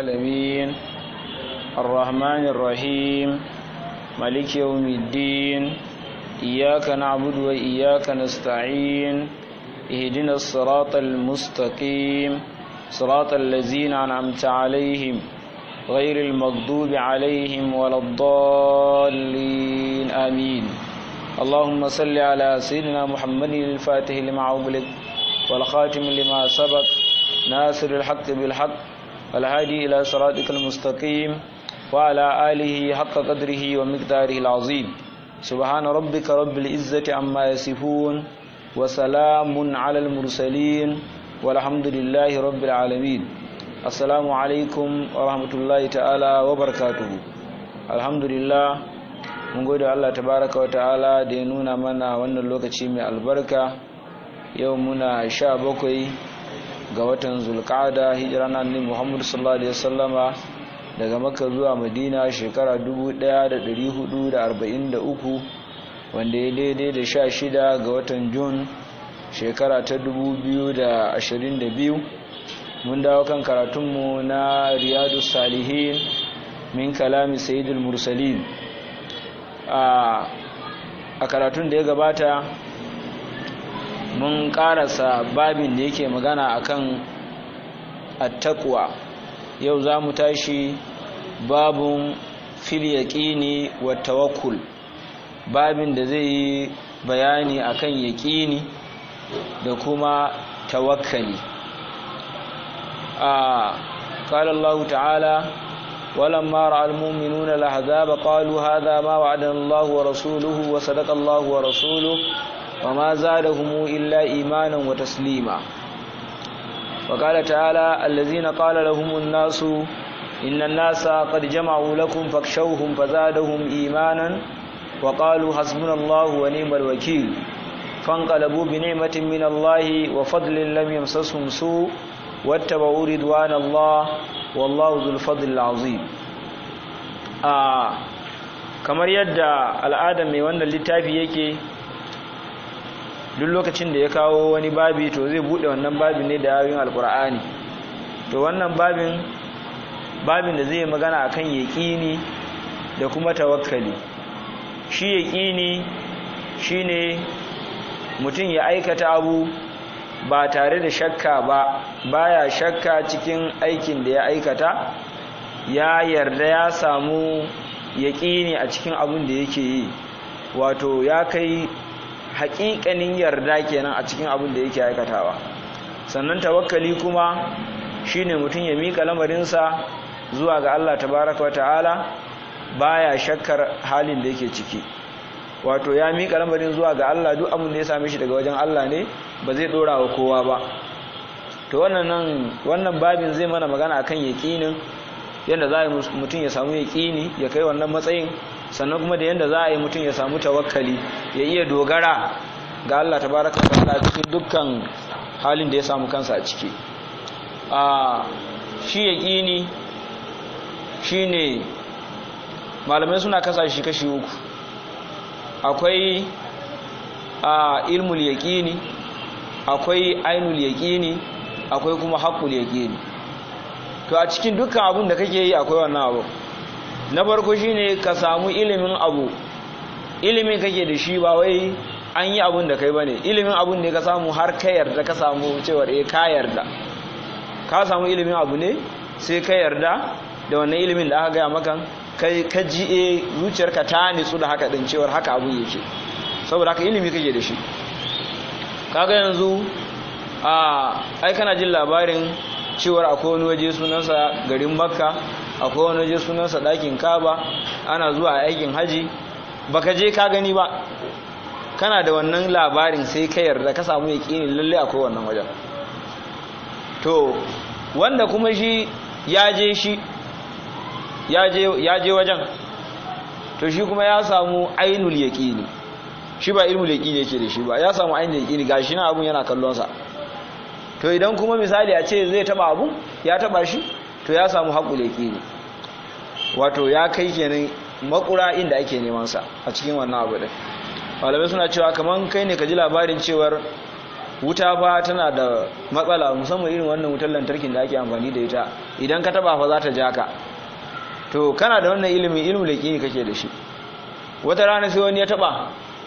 العالمين الرحمن الرحيم مالك يوم الدين إياك نعبد وإياك نستعين اهدنا الصراط المستقيم صراط الذين أنعمت عليهم غير المغضوب عليهم ولا الضالين آمين اللهم صل على سيدنا محمد الفاتح لما أغلق والخاتم لما سبق ناصر الحق بالحق والهادي إلى صراطك المستقيم وعلى آله حق قدره ومقداره العظيم سبحان ربك رب العزة عما يصفون وسلام على المرسلين والحمد لله رب العالمين السلام عليكم ورحمة الله تعالى وبركاته الحمد لله mun gode Allah tabaraka wa ta'ala da ya nuna mana wannan lokaci mai albarka yau muna sha bakwai ga watan zulqa'ada hijira na annabi Muhammad sallallahu alaihi wasallama daga Makka zuwa Madina shekara 1443 wanda ya daidai da sha shida ga watan Jun shekara ta 2022 mun dawo kan karatunmu na Riyadus Salihin min kalami Sayyidul Mursalin a karatun da ya gabata mun karasa babin da yake magana akan attakwa yau za mu tashi babun fil yaqini wa tawakkul babin da zai yi bayani akan yaqini da kuma tawakkali a qala Allah ta'ala ولما راى المؤمنون الاحزاب قالوا هذا ما وعدنا الله ورسوله وصدق الله ورسوله وما زادهم الا ايمانا وتسليما وقال تعالى الذين قال لهم الناس ان الناس قد جمعوا لكم فاخشوهم فزادهم ايمانا وقالوا حسبنا الله ونعم الوكيل فانقلبوا بنعمه من الله وفضل لم يمسسهم سوء واتبعوا رضوان الله wallahu zul fadl azim a kamar yadda al'ada mai wannan littafi yake duk lokacin da ya kawo wani babi to zai bude wannan babin ne da ayoyin alkur'ani to wannan babin babin da zai magana akan yaqini da kuma tawakkali shi yaqini shine mutum ya aikata abu ba tare da shakka ba baya shakka cikin aikin da ya aikata ya yarda ya samu yaƙini a cikin abin da yake yi wato ya kai haƙiƙanin yarda kenan a cikin abin da yake aikatawa sannan tawakkali kuma shine mutum ya miƙa lamarinsa zuwa ga Allah tabaraka wata'ala baya shakkar halin da yake ciki wato ya miƙa lamarin zuwa ga Allah duk abin da ya same shi daga wajen Allah ne ba zai dora wa kowa ba to wannan wannan babin zai mana magana akan yaqinin yanda za a yi mutum ya samu yaqini ya kai wannan matsayin sannan kuma da yanda za a yi mutum ya samu tawakkali ya iya dogara ga Allah tabaraka wa ta'ala cikin dukkan halin da ya samu kansa a ciki a shi yaqini shine malamai suna kasa shi kashi uku akwai a ilmul yaqini akwai ainul yaqini akwai kuma haqqul yaqini to a cikin dukkan abun da kake yi akwai wannan abu na farko shine ka samu ilimin abu ilimin kake da shi ba wai an yi abun da kai bane ilimin abun ne ka samu har ka yarda ka samu cewa eh ka yarda ka samu ilimin abu ne sai ka yarda da wannan ilimin da aka gaya maka kai ka ji eh zuciyarka ta nitsu da haka din cewar haka abu yake saboda haka ilimi kake da shi kaga yanzu a ai kana jin labarin cewar akwai wani waje sunansa garin makka akwai wani waje sunansa ɗakin kaba ana zuwa aikin haji baka je ka gani ba kana da wannan labarin sai ka yarda ka samu yaƙini lalle akwai wannan wajen to wanda kuma shi ya je shi ya je wajen to shi kuma ya samu ainul yaƙini shi ba ilmul yaqini yake da shi ba ya samu ainihin yaqini gashi na abun yana kallon sa to idan kuma misali a ce zai taba abun ya taba shi to ya samu haƙul yaqini wato ya kai kenan makura inda ake neman sa a cikin wannan abu din malamai suna cewa kaman kai ne ka ji labarin cewar wuta fa tana da matsala musamman irin wannan wutar lantarkin da ake amfani da ita idan ka taba fa za ta ja ka to kana da wannan ilimin ilimin laqini kake da shi wata rana sai wani ya taba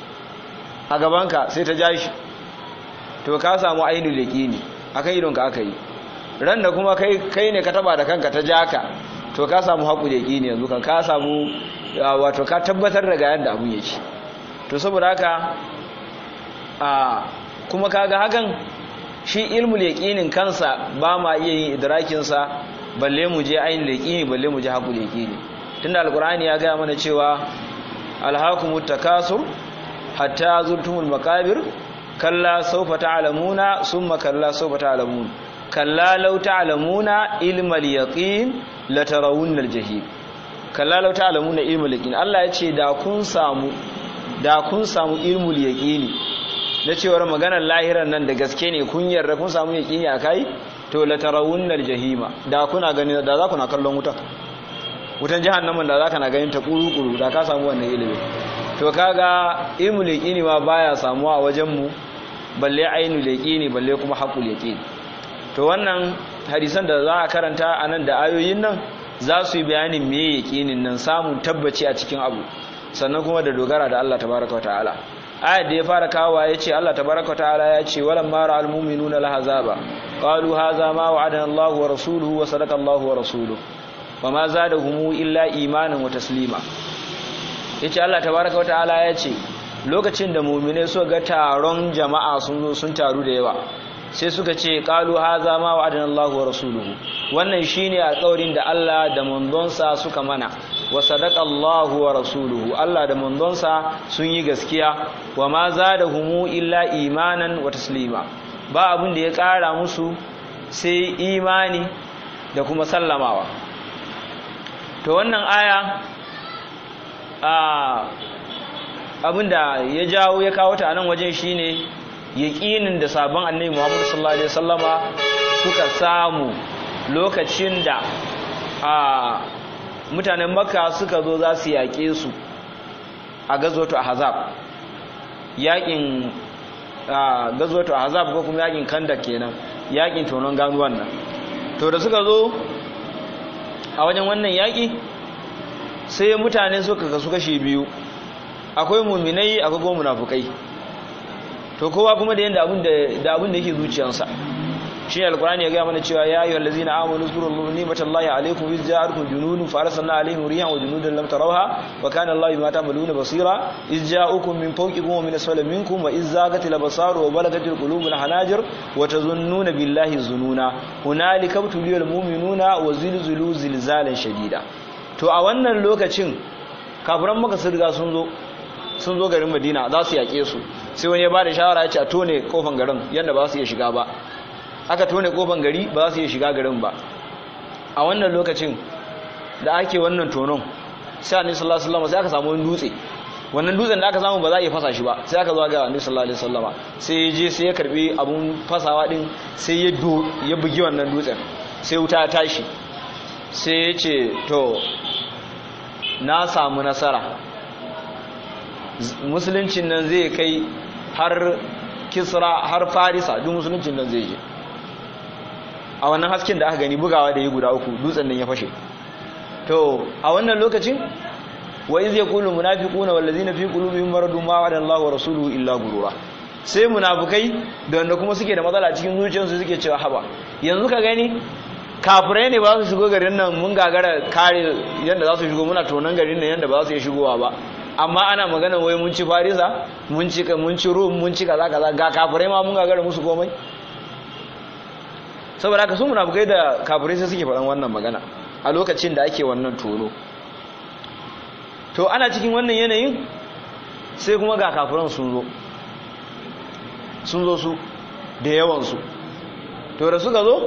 a gabanka sai ta ja shi to ka samu ainihin laqini akan idonka aka yi ran da kuma kai kai ne ka taba da kanka ta ja ka to ka samu haƙu laqini yanzu kan ka samu wato ka tabbatar da ga yadda abun yake to saboda haka a kuma kaga hakan shi ilmul yaqinin kansa ba ma iya yin idrakin sa balle mu je ayin yaqini balle mu je haƙul yaqini tunda alqur'ani ya ga mana cewa alhaakumut takasur hatta zurtumul maqabir kalla sawfa ta'lamuna summa kalla sawfa ta'lamun kalla law ta'lamuna ilmal yaqin latarawunna aljahim kalla law ta'lamuna ilmal yaqin Allah ya ce da kun samu da kun samu ilmul yaqini na cewar maganar lahiran nan da gaske ne kun yarda kun samu yaqini akai to la tarawunnal jahima da kuna gani da za ku na kallon wuta wutan jahannamin da za ka na ganin ta kuru-kuru da ka samu wannan ilimi to kaga ilmul yaqini ma baya samuwa a wajen mu balle ainul yaqini balle kuma haqqul yaqini to wannan hadisan da za a karanta anan da ayoyin nan za su yi bayanin me yaqinin nan samun tabbaci a cikin abu sannan kuma da dogara da Allah tabaraka ta'ala ayat da ya fara kawo ya ce Allah tabaraka ta'ala ya ce walam mara almu'minuna lahazaba qalu hadha ma wa'adana Allahu wa rasuluhu wa sadaqa Allahu wa rasuluhu wama zadahum illa imanan wa taslima yace Allah tabaraka ta'ala ya ce lokacin da mu'mine suka ga taron jama'a sun zo sun taru da yawa sai suka ce qalu hadha ma wa'adana Allahu wa rasuluhu wannan shine alƙawarin da Allah da manzonsa suka mana wa sadaqa Allahu wa rasuluhu Allah da manzonsa sun yi gaskiya wa ma zadahum illa imanan wa taslima ba abin da ya ƙara musu sai imani da kuma sallamawa to wannan aya a abinda ya jawo ya kawo ta nan wajen shine yaƙinin da sabon annabi Muhammad sallallahu alaihi wasallama suka samu lokacin da a mutanen makka suka zo za su yaƙe su a gazoto ahzab yaƙin gazoto ahzab ko kuma yaƙin kandak kenan yaƙin tonon ganuwan nan to da suka zo a wajen wannan yaƙi sai mutane suka kasu kashi biyu akwai muminai akwai kuma munafukai to kowa kuma da yanda abin da abin da yake zuciyarsa shi ne alkurani ya gaya mana cewa ya ayyuhal ladzina amanu zkuru ni'matallahi alaykum iz ja'akum junudun fa arsalna alayhim rihan wa junudan lam tarawha wa kana Allahu bima ta'maluna basira iz ja'akum min fawqikum wa min asfali minkum wa iz zaghatil absaru wa balagatil qulubul hanajir wa tazunnuna billahi zununa hunalika tuliyal mu'minuna wa zilzilu zilzalan shadida to a wannan lokacin kafiran maka sun riga sun zo sun zo garin Madina za su yake su sai wani ya bada shawara ya ce a tone kofan garin yanda ba su iya shiga ba aka tone kofan gari ba za su iya shiga garin ba a wannan lokacin da ake wannan tonon sai annabi sallallahu alaihi wasallam sai aka samu wani dutse wannan dutsen da aka samu ba za a iya fasa shi ba sai aka zo ga annabi sallallahu alaihi wasallama sai ya je sai ya karbi abun fasawa din sai ya do ya bugi wannan dutsen sai wuta ta tashi sai ya ce to na samu nasara musuluncin nan zai kai har kisra har farisa duk musuluncin nan zai je a wannan hasken da aka gani bugawa da yi guda uku dutsen nan ya fashe to a wannan lokacin wa iz yaqulu munafiquna wallazina fi qulubihim maradun ma wa'ada Allahu wa rasuluhu illa gurura sai munafikai da wanda kuma suke da matsala cikin zuciyarsu suke cewa haba yanzu ka gani kafirai ne ba su shigo garin nan mun gagara kare yanda za su shigo muna tonan garin nan yanda ba za su iya shigowa ba amma ana magana wai mun ci farisa mun ci mun ci rum mun ci kaza kaza ga kafirai ma mun gagara musu komai saboda haka su munafukai da kafirai sai suke faɗan wannan magana a lokacin da ake wannan tono to ana cikin wannan yanayin sai kuma ga kafiran sun zo sun zo su da yawansu to da suka zo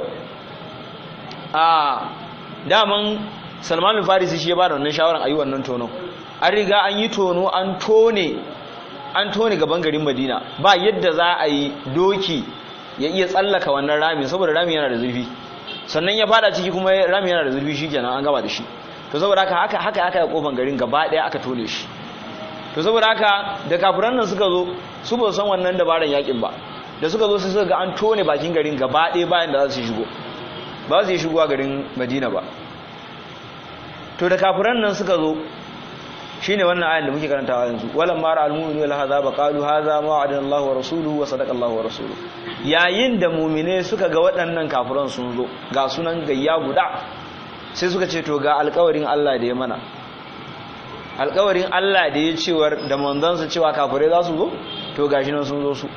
a daman salmanin farisi shi ya ba da wannan shawarar a yi wannan tonon an riga an yi tono an tone an tone gaban garin madina ba yadda za a yi doki ya iya tsallaka wannan rami saboda rami yana da zurfi sannan ya fada ciki kuma rami yana da zurfi shikenan an gaba da shi to saboda haka haka haka aka yi kofan garin gaba daya aka tone shi to saboda haka da kafiran nan suka zo su ba san wannan dabaran yakin ba da suka zo sai suka ga an tone bakin garin gaba daya bayan da za su shigo ba su yi shigowa garin madina ba to da kafiran nan suka zo shine wannan ayan da muke karantawa yanzu walam mara almu'minu wal hadaba qalu hadha ma wa'adana Allah wa rasuluhu wa sadaqa Allah wa rasuluhu yayin da mu'mine suka ga waɗannan kafiran sun zo ga sunan gayya guda sai suka ce to ga alƙawarin Allah da ya mana alƙawarin Allah da ya cewar da manzansa cewa kafirai za su zo to gashi nan sun zo su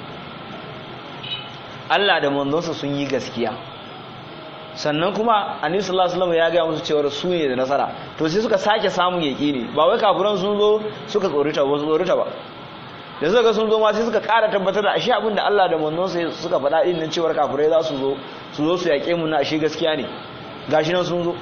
Allah da manzansa sun yi gaskiya sannan kuma annabi sallallahu alaihi wasallam ya ga musu cewa su ne da nasara to sai suka sake samun yaqini ba wai kafiran sun zo suka tsorita ba su tsorita ba da suka ga sun zo ma sai suka ƙara tabbatar da ashe abin da Allah da manzon sai suka faɗa din nan cewa kafirai za su zo su zo su yaƙe mu na ashe gaskiya ne gashi nan sun zo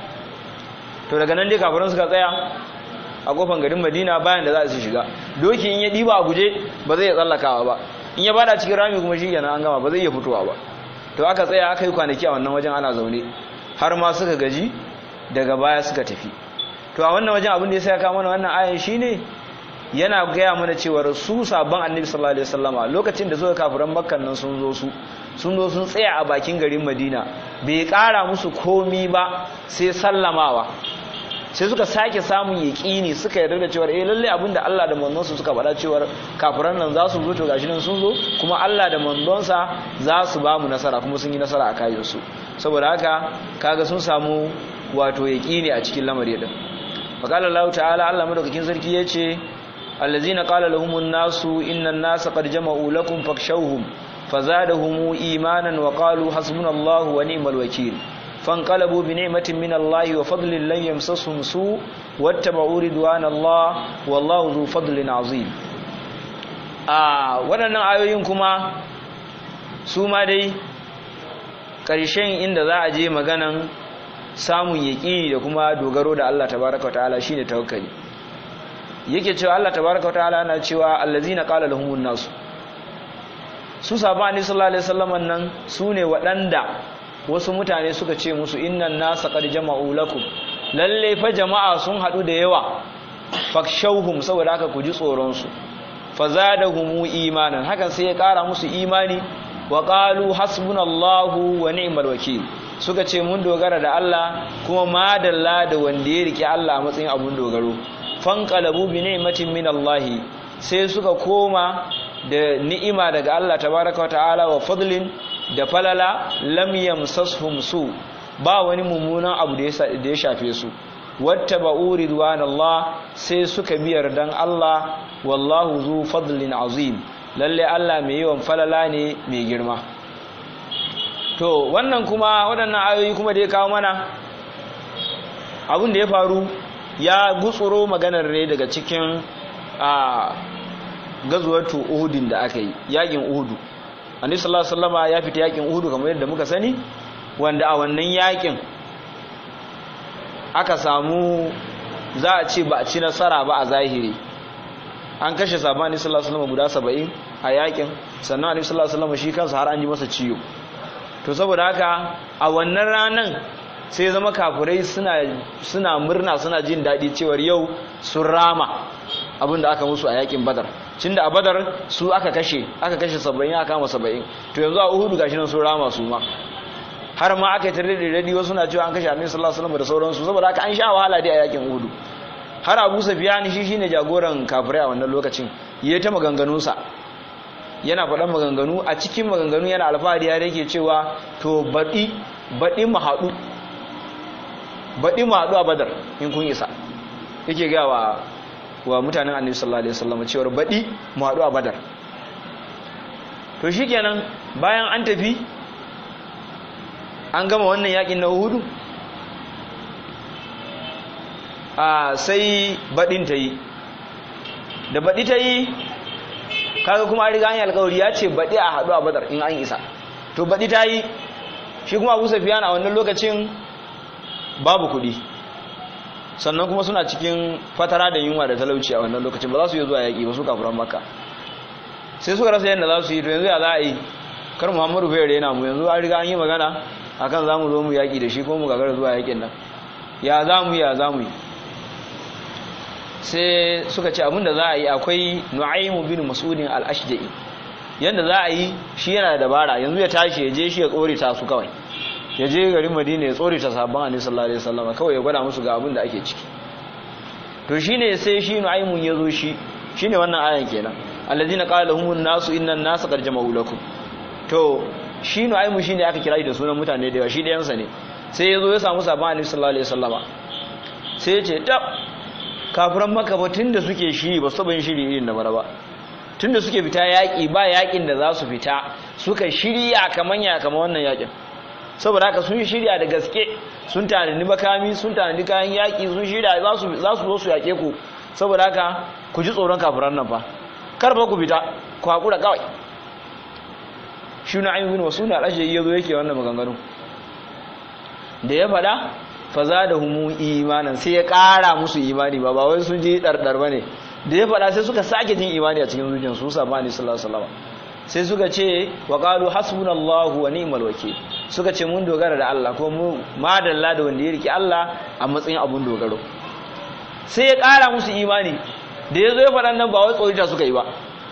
to daga nan dai kafiran suka tsaya a kofar garin Madina bayan da za su shiga doki in ya diba a guje ba zai tsallakawa ba in ya bada cikin rami kuma shi kenan an gama ba zai iya fitowa ba to aka tsaya aka yi kwanaki a wannan wajen ana zaune har ma suka gaji daga baya suka tafi to a wannan wajen abin da ya sa ka mana wannan ayan shine yana gaya mana cewa su sabon annabi sallallahu alaihi wasallama lokacin da suka kafiran makkan nan sun zo su sun zo sun tsaya a bakin garin madina bai kara musu komi ba sai sallamawa sai suka sake samun yaƙini suka yarda da cewa eh lalle abinda Allah da manzonsa suka faɗa cewa kafiran nan za su zo to gashi nan sun zo kuma Allah da manzonsa za su ba mu nasara kuma sun yi nasara a kayan su saboda haka kaga sun samu wato yaƙini a cikin lamari din faqala Allah ta'ala Allah madaukakin sarki yace allazina qala lahumun nasu innan nasa qad jama'u lakum fakshawhum fazadahum imanan wa qalu hasbunallahu wa ni'mal wakeel فانقلبوا بنعمة من الله وفضل لن يمسسهم سوء واتبعوا رضوان الله والله ذو فضل عظيم آه waɗannan ayoyin kuma su ma dai ƙarshen inda za a je maganan samun yaƙini da kuma dogaro da Allah tabaraka ta'ala shine tawakkali yake cewa Allah tabaraka ta'ala yana cewa allazina qala lahumun nasu su sabani sallallahu alaihi wasallam nan su ne waɗanda wasu mutane suka ce musu innan nasa qad jama'u lakum lalle fa jama'a sun hadu da yawa fakshauhum saboda haka ku ji tsoron su fazadahum imanan hakan sai ya kara musu imani wa qalu hasbunallahu wa ni'mal wakeel suka ce mun dogara da Allah kuma madalla da wanda ya rike Allah a matsayin abun dogaro fanqalabu bi ni'matin min Allah sai suka koma da ni'ima daga Allah tabaaraka wa ta'ala wa fadlin da falala lam yamsashum su ba wani mummunan abu da ya shafe su wattaba'u ridwanallah sai suka biyar dan Allah wallahu zu fadlin azim lalle Allah mai yawan falala ne mai girma to wannan kuma waɗannan ayoyi kuma da ya kawo mana abin da ya faru ya gutsuro maganar ne daga cikin a gazuwatu uhudin da aka yi yakin uhudu annabi sallallahu alaihi wasallama ya fita yakin uhudu kamar yadda muka sani wanda a wannan yakin aka samu za a ce ba a ci nasara ba a zahiri an kashe sabani sallallahu alaihi wasallam guda 70 a yakin sannan annabi sallallahu alaihi wasallam shi kansa har an ji masa ciwo to saboda haka a wannan ranan sai zama kafirai suna suna murna suna jin daɗi cewar yau sun rama abinda aka musu a yakin badar cinda a badar su aka kashe aka kashe 70 aka kama 70 to yanzu a uhudu gashi nan sun rama su ma har ma aka yi tare da radi wasu na cewa an kashe annabi sallallahu alaihi wasallam da sauransu saboda haka an sha wahala dai a yakin uhudu har Abu Sufyan shi shine jagoran kafirai a wannan lokacin yayi ta maganganun sa yana faɗan maganganu a cikin maganganu yana alfahari ya yake cewa to baɗi baɗi mu haɗu baɗi mu haɗu a badar in kun isa yake ga wa wa mutanen annabi sallallahu alaihi wasallam cewa baɗi mu haɗu a badar to shikenan bayan an tafi an gama wannan yakin na Uhudu a sai baɗin ta yi da baɗi ta yi kaga kuma riga an yi alkawari ya ce baɗi a haɗu a badar in an isa to baɗi ta yi shi kuma abu safiyan a wannan lokacin babu kuɗi sannan kuma suna cikin fatara da yunwa da talauci a wannan lokacin ba za su yi zuwa yaƙi ba su kafuran maka sai suka rasa yadda za su yi to yanzu ya za a yi kar muhammadu bai rena mu yanzu an riga an yi magana akan za mu zo mu yaƙi da shi ko mu gagara zuwa yaƙin nan ya za mu ya za mu yi sai suka ce abinda za a yi akwai nu'aimu bin mas'udin al-ashja'i yanda za a yi shi yana da dabara yanzu ya tashi ya je shi ya tsore ta su kawai ya je garin madina ya tsori ta sabon annabi sallallahu alaihi wasallam kawai ya gwada musu ga abin da ake ciki to shine sai shi nu'aymun ya zo shi shine wannan ayan kenan alladhina qala lahumun nasu innan nasa qad jama'u lakum to shi nu'aymun shine aka kira shi da sunan mutane da yawa shi dayansa ne sai ya zo ya samu sabon annabi sallallahu alaihi wasallama sai ya ce tab kafiran maka ba tunda suke shiri ba su yin shiri irin da bara ba tunda suke fita yaƙi ba yaƙin da za su fita suka shirya kaman ya kama wannan yaƙin saboda haka sun shirya da gaske sun tanadi makami sun tanadi kayan yaƙi sun shirya za su zo su yaƙe ku saboda haka ku ji tsoron kafiran nan fa kar ba ku fita ku haƙura kawai shi na ayyubin wasu na ɗashe iya zo yake wannan maganganu da ya faɗa fa za da humu imanin sai ya ƙara musu imani ba ba wai sun ji ɗarɗar ba ne da ya faɗa sai suka sake jin imani a cikin zuciyar su saba ne sallallahu alaihi wasallam sai suka ce wa qalu hasbunallahu wa ni'mal wakeel suka ce mun dogara da Allah ko mu madalla da wanda ya riki Allah a matsayin abun dogaro sai ya ƙara musu imani da ya zo ya faɗa nan ba wai tsorita suka yi ba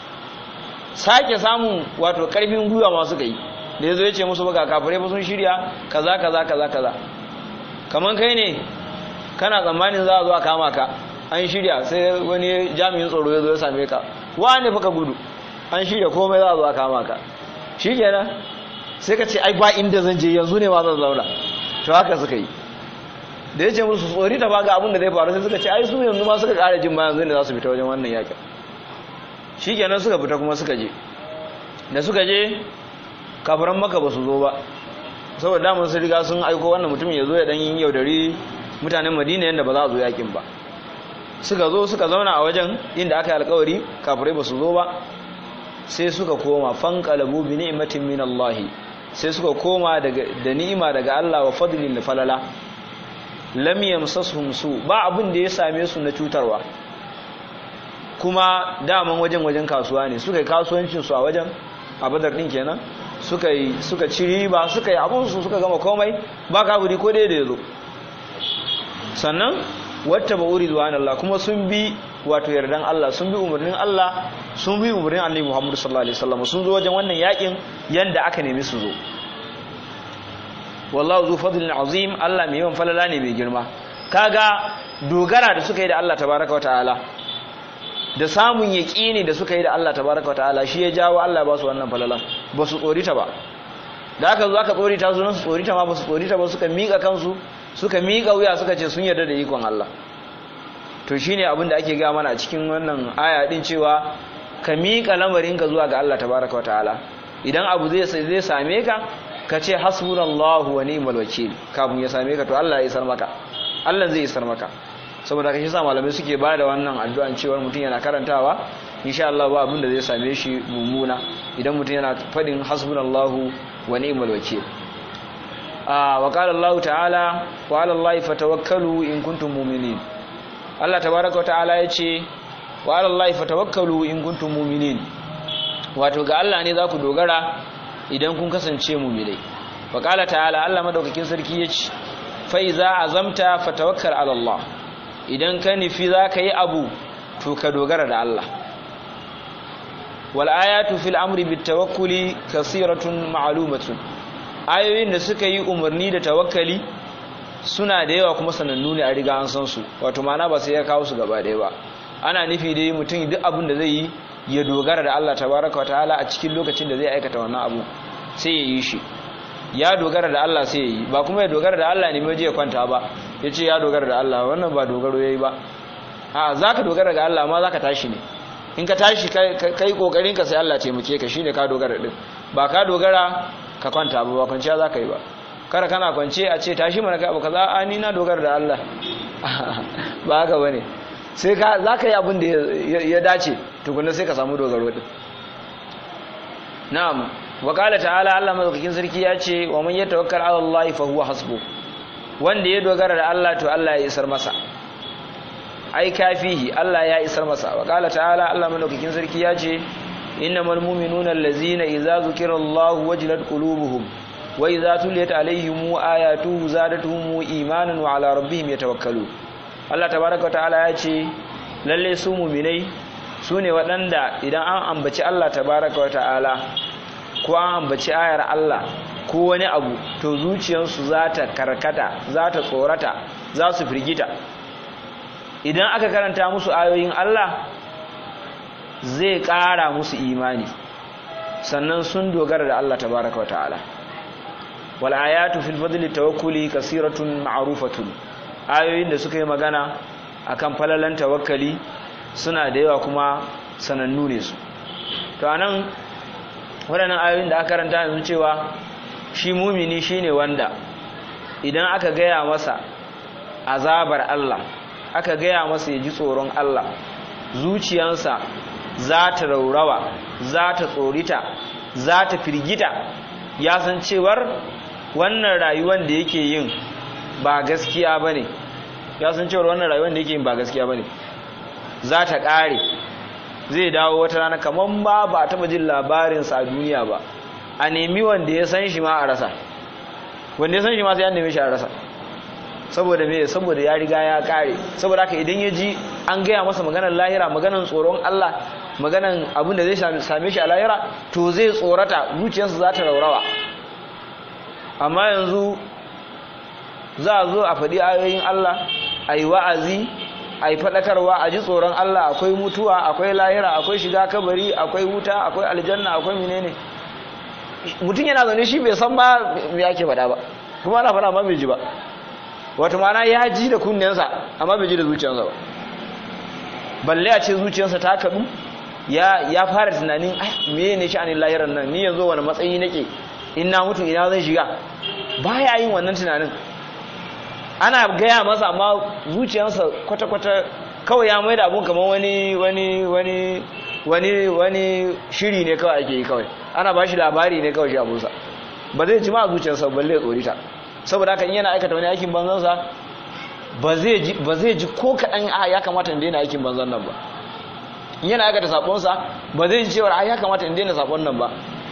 sake samun wato ƙarfin gwiwa ma suka yi da ya zo ya ce musu ba ga kafirai ba sun shirya kaza kaza kaza kaza kaman kai ne kana tsammanin za a zo a kama ka an shirya sai wani jami'in tsoro ya zo ya same ka wane fa ka gudu an shirya komai za a zo a kama ka shi kenan sai ka ce ai ba inda zan je yanzu ne ma zan zauna to haka suka yi da ya ce musu tsori ta baga abin da zai faru sai suka ce ai su yanzu ma suka ƙara jin bayan zai za su fita wajen wannan yakin shi kenan suka fita kuma suka je da suka je kafiran maka ba su zo ba saboda damar sun riga sun aiko wannan mutumin ya zo ya ɗan yaudari mutanen madina yadda ba za a zo yakin ba suka zo suka zauna a wajen inda aka yi alkawari kafirai ba su zo ba sai suka koma fanqalabu bi ni'matin min Allah sai suka koma daga da ni'ima daga Allah wa fadlin da falala lam yamsasuhum su ba abin da ya same su na cutarwa kuma daman wajen wajen kasuwa ne suka yi kasuwancin su a wajen a badar din kenan suka yi suka ci riba suka yi abun su suka gama komai ba kafiri ko dai da yazo sannan wata ba uri zuwa Allah kuma sun bi wato yardan Allah sun bi umarnin Allah sun bi umarnin Annabi Muhammad sallallahu alaihi wasallam sun zo wajen wannan yakin yanda aka nemi su zo wallahu zu fadlin azim Allah mai yawan falala ne mai girma kaga dogara da suka yi da Allah tabaraka wataala da samun yaqini da suka yi da Allah tabaraka wataala shi ya jawo Allah ba su wannan falalan ba su tsorita ba da aka zo aka tsorita su nan su tsorita ma ba su tsorita ba suka mika kansu suka miƙa wuya suka ce sun yarda da ikon Allah to shine abin da ake gaya mana a cikin wannan aya din cewa ka miƙa lamarinka zuwa ga Allah tabaraka wa ta'ala idan abu zai zai same ka ka ce hasbunallahu wa ni'mal wakil kafin ya same ka to Allah ya isar maka Allah zai isar maka saboda kashi sa malamai suke ba da wannan addu'an cewa mutum yana karantawa insha Allah ba abin da zai same shi mummuna idan mutum yana fadin hasbunallahu wa ni'mal wakil wa qala Allah ta'ala wa 'ala Allah fatawakkalu in kuntum mu'minin Allah tabaaraka wa ta'ala yace wa 'ala Allah fatawakkalu in kuntum mu'minin wato ga Allah ne za ku dogara idan kun kasance mu'minai wa qala ta'ala Allah madaukakin sarki yace fa iza azamta fatawakkal 'ala Allah idan ka nufi za ka yi abu to ka dogara da Allah wal ayatu fil amri bit tawakkuli kasiratun ma'lumatun ayoyin da suka yi umarni da tawakkali suna da yawa kuma sanannu ne a riga an san su wato mana ba sai ya kawo su gaba ɗaya ba ana nufi dai mutum duk abin da zai yi ya dogara da Allah tabaraka wa ta'ala a cikin lokacin da zai aikata wannan abu sai ya yi shi ya dogara da Allah sai ya yi ba kuma ya dogara da Allah ne mai je ya kwanta ba ya ce ya dogara da Allah wannan ba dogaro ya yi ba a za ka dogara ga Allah ma za ka tashi ne in ka tashi kai kokarin ka sai Allah taimake ka shine ka dogara din ba ka dogara ka kwanta ba ba kwanciya za ka yi ba kada kana kwance a ce tashi mana kai abu kaza a ni na dogara da Allah ba haka bane sai ka za ka yi abin da ya dace tukunna sai ka samu dogaro din na'am wa qala ta'ala Allah madaukakin sarki ya ce wa man yatawakkal 'ala Allah fa huwa hasbu wanda ya dogara da Allah to Allah ya isar masa ai kafihi Allah ya isar masa wa qala ta'ala Allah madaukakin sarki ya ce innamal mu'minuna allazina idza zukira Allah wajilat qulubuhum wa idza tuliyat alaihim ayatuhu zadatuhum imanan wa ala rabbihim yatawakkalun Allah tabaaraka wa ta'ala ya ce lalle su mu'minai su ne waɗanda idan an ambaci Allah tabaaraka wa ta'ala ko an ambaci ayar Allah ko wani abu to zuciyarsu za ta karkata za ta tsorata za su firgita idan aka karanta musu ayoyin Allah zai ƙara musu imani sannan sun dogara da Allah tabaraka wa ta'ala wal ayatu fil fadli tawakkuli kasiratun ma'rufatun ayoyin da suka yi magana akan falalan tawakkali suna da yawa kuma sanannu ne su to anan waɗannan ayoyin da aka karanta yanzu cewa shi mumini shine wanda idan aka gaya masa azabar Allah aka gaya masa ya ji tsoron Allah zuciyarsa za ta raurawa za ta tsorita za ta firgita ya san cewar wannan rayuwar da yake yin ba gaskiya ba ne ya san cewar wannan rayuwar da yake yin ba gaskiya ba ne za ta ƙare zai dawo wata rana kamar ba ba taɓa jin labarinsa a duniya ba a nemi wanda ya san shi ma a rasa wanda ya san shi ma sai an neme shi a rasa saboda me saboda ya riga ya kare saboda haka idan ya ji an gaya masa maganar lahira maganar tsoron Allah maganar abin da zai same shi a lahira to zai tsorata zuciyarsa za ta raurawa amma yanzu za a zo a faɗi ayoyin Allah a yi wa'azi a yi faɗakarwa a ji tsoron Allah akwai mutuwa akwai lahira akwai shiga kabari akwai wuta akwai aljanna akwai menene mutum yana zaune shi bai san ba me ake faɗa ba kuma ana faɗa ma bai ji ba wato mana ya ji da kunnensa amma bai ji da zuciyarsa ba balle a ce zuciyarsa ta kaɗu ya ya fara tunanin ah me ne sha'anin lahiran nan ni yanzu wani matsayi nake in na mutu ina zan shiga baya yin wannan tunanin ana gaya masa amma zuciyarsa kwata-kwata kawai ya mai da abun kamar wani wani wani wani wani shiri ne kawai ake yi kawai ana ba shi labari ne kawai shi abunsa ba zai ji ma zuciyarsa balle tsorita saboda haka in yana aikata wani aikin banzansa ba zai ji ko kaɗan a ya kamata in daina aikin banzan nan ba in yana aikata saƙonsa ba zai ji cewar a ya kamata in daina saƙon nan ba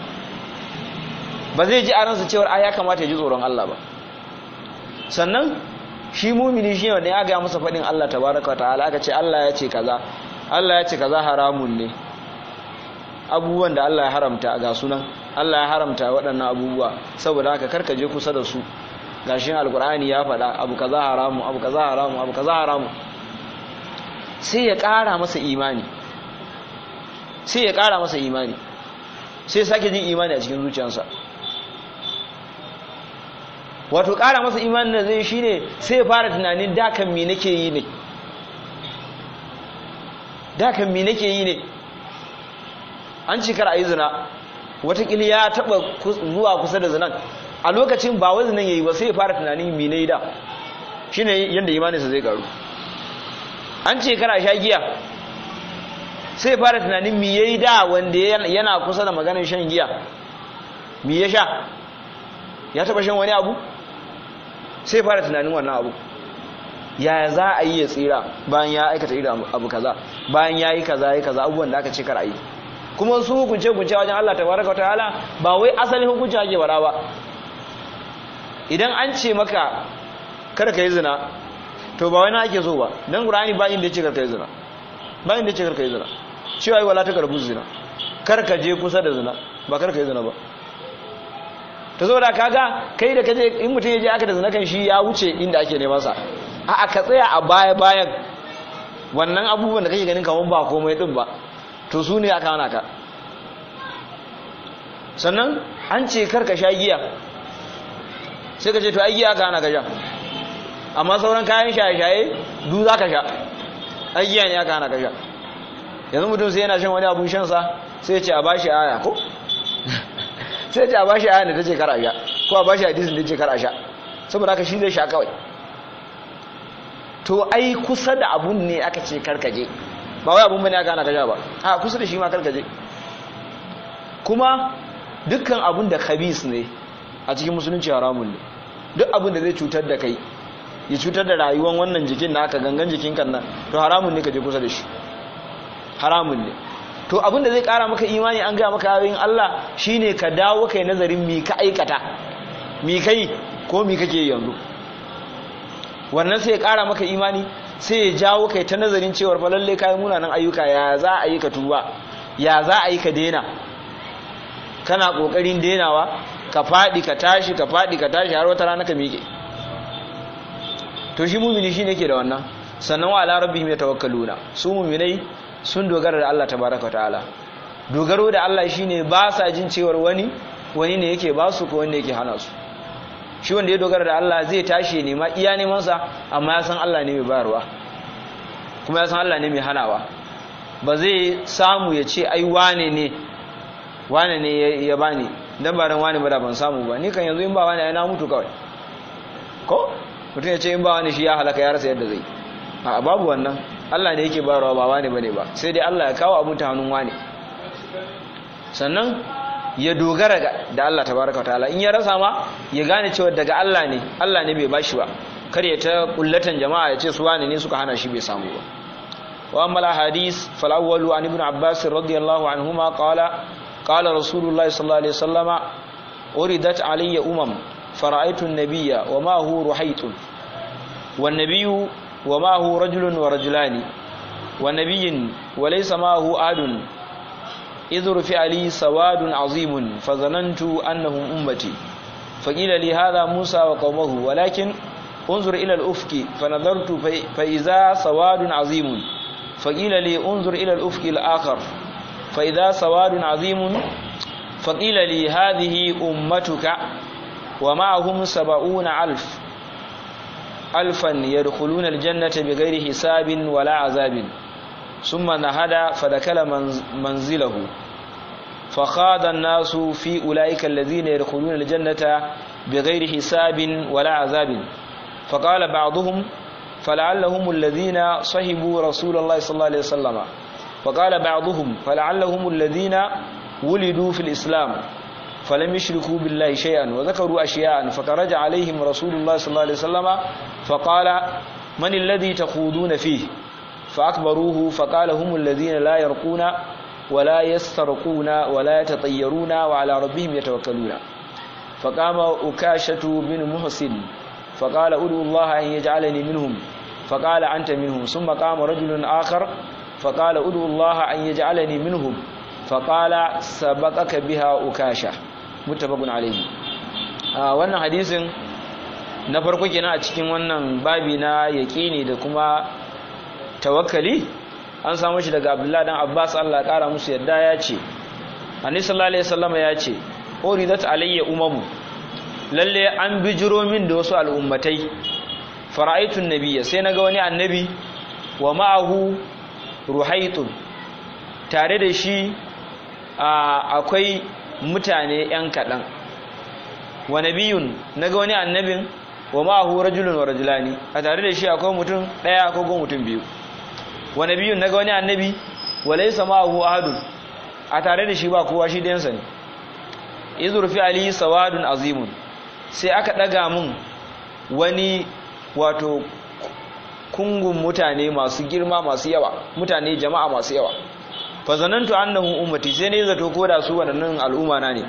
ba zai ji a ransa cewar a ya kamata ya ji tsoron Allah ba sannan shi mumini shi wanda ya gaya masa faɗin Allah tabaraka ta'ala aka ce Allah ya ce kaza Allah ya ce kaza haramun ne abubuwan da Allah ya haramta ga sunan Allah ya haramta waɗannan abubuwa saboda haka karka je kusa da su gashin alkur'ani ya faɗa abu kaza haramu abu kaza haramu abu kaza haramu sai ya ƙara masa imani sai ya ƙara masa imani sai sake jin imani a cikin zuciyarsa wato ƙara masa imani da zai shine sai ya fara tunanin dakan me nake yi ne dakan me nake yi ne an ci kar a yi zina watakila ya taɓa zuwa kusa da zinan a lokacin ba wai zinan ya yi ba sai ya fara tunanin me ne da shi ne yadda imaninsa zai karu an ce kar a sha giya sai ya fara tunanin me ya yi da wanda yana kusa da maganin shan giya me ya sha ya taɓa shan wani abu sai fara tunanin wannan abu yaya za a yi ya tsira bayan ya aikata irin abu kaza bayan ya yi kaza ya kaza abubuwan da aka ce kar a yi kuma su hukunce hukunce wajen Allah tabaraka ta'ala ba wai asalin hukunci ake bara ba idan an ce maka kada ka yi zina to ba wani ake so ba dan qur'ani ba inda yace kar ka yi zina ba inda yace kar ka yi zina cewa wala ta karbu zina kar ka je kusa da zina ba kar ka yi zina ba ta zo da kaga kai da kaje in mutum ya je aka da zina kan shi ya wuce inda ake neman sa a ka tsaya a baya bayan wannan abubuwan da kake ganin kaman ba komai din ba to su ne aka hana ka sannan an ce kar ka sha giya sai ka ce to ai giya aka hana ka sha amma sauran kayan shaye-shaye du za ka sha ai giya ne aka hana ka sha yanzu mutum sai yana shan wani abun shansa sai ya ce a bashi aya ko sai ce a bashi aya da ta ce kar a sha ko a bashi hadisin da ce kar a sha saboda haka shi zai sha kawai to ai kusa da abun ne aka ce karkaje ba wai abun bane aka hana ka sha ba a kusa da shi ma karkaje kuma dukkan abun da khabis ne a cikin musulunci haramun ne duk abun da zai cutar da kai ya cutar da rayuwar wannan jikin naka gangan jikin kan nan to haramun ne ka je kusa da shi haramun ne to abin da zai kara maka imani an gaya maka ayoyin Allah shine ka dawo kai nazarin mi ka aikata mi kai ko mi kake yanzu wannan sai ya kara maka imani sai ya jawo kai ta nazarin cewar fa lalle kai munanan ayyuka ya za a yi ka tuba ya za a yi ka daina kana kokarin denawa ka faɗi ka tashi ka faɗi ka tashi har wata rana ka miƙe to shi mumini shine ke da wannan sannan wa ala rabbihim yatawakkaluna su muminai sun dogara da Allah tabaraka ta'ala dogaro da Allah shine ba sa jin cewar wani wani ne yake ba su ko wani yake hana su shi wanda ya dogara da Allah zai tashi nema iya neman sa amma ya san Allah ne mai bayarwa kuma ya san Allah ne mai hanawa ba zai samu ya ce ai wane ne wane ne ya bani dan ba ran wane ba da ban samu ba ni kan yanzu in ba wane ai na mutu kawai ko mutum ya ce in ba wani shi ya halaka ya rasa yadda zai a babu wannan Allah ne yake bayarwa ba wane bane ba sai dai Allah ya kawo abun ta hannun wane sannan ya dogara da Allah tabaraka ta'ala in ya rasa ma ya gane cewa daga Allah ne Allah ne bai bashi ba kar ya ta kullatan jama'a ya ce su wane ne suka hana shi bai samu ba wa amma hadis fal awwalu an ibn abbas radiyallahu anhuma qala qala rasulullah sallallahu alaihi wasallama uridat alayya umam fara'aytu an-nabiyya wa ma huwa ruhaytun wan nabiyyu wa ma huwa rajulun wa rajulani wa nabiyyin wa laysa ma huwa adun إذ رفع لي سواد عظيم فظننت أنهم أمتي فقيل لي هذا موسى وقومه ولكن انظر إلى الأفق فنظرت فإذا سواد عظيم فقيل لي انظر إلى الأفق الآخر فإذا سواد عظيم فقيل لي هذه أمتك ومعهم سبعون ألف ألفا يدخلون الجنة بغير حساب ولا عذاب ثم نهدى فدخل منزله فخاض الناس في أولئك الذين يدخلون الجنة بغير حساب ولا عذاب فقال بعضهم فلعلهم الذين صحبوا رسول الله صلى الله عليه وسلم وقال بعضهم فلعلهم الذين ولدوا في الإسلام فلم يشركوا بالله شيئا وذكروا أشياء فخرج عليهم رسول الله صلى الله عليه وسلم فقال من الذي تخوضون فيه فأكبروه فقال هم الذين لا يرقون ولا يسترقون ولا يتطيرون وعلى ربهم يتوكلون فقام أكاشة بن محسن فقال أدعو الله أن يجعلني منهم فقال أنت منهم ثم قام رجل آخر فقال أدعو الله أن يجعلني منهم فقال سبقك بها أكاشة متفق عليه آه wannan hadisin na farko kenan a cikin wannan babi na yaƙini da kuma tawakkali an samu shi daga abdullahi dan abbas allah kara musu yadda ya ce annabi sallallahu alaihi wasallam ya ce uridat alayya umamu lalle an bijiro min da wasu al'ummatai fara'aitun nabiyya sai naga wani annabi wa ma'ahu ruhaitun tare da shi akwai mutane yan kaɗan wa nabiyun naga wani annabin wa ma'ahu rajulun wa rajulani a tare da shi akwai mutum ɗaya ko mutum biyu wa nabiyun naga wani annabi wa laysa ma'ahu ahadun a tare da shi ba kowa shi dayansa ne izur fi ali sawadun azimun sai aka daga mun wani wato kungun mutane masu girma masu yawa mutane jama'a masu yawa fa zanantu annahum ummati sai ne zato ko da su wadannan al'umma na ne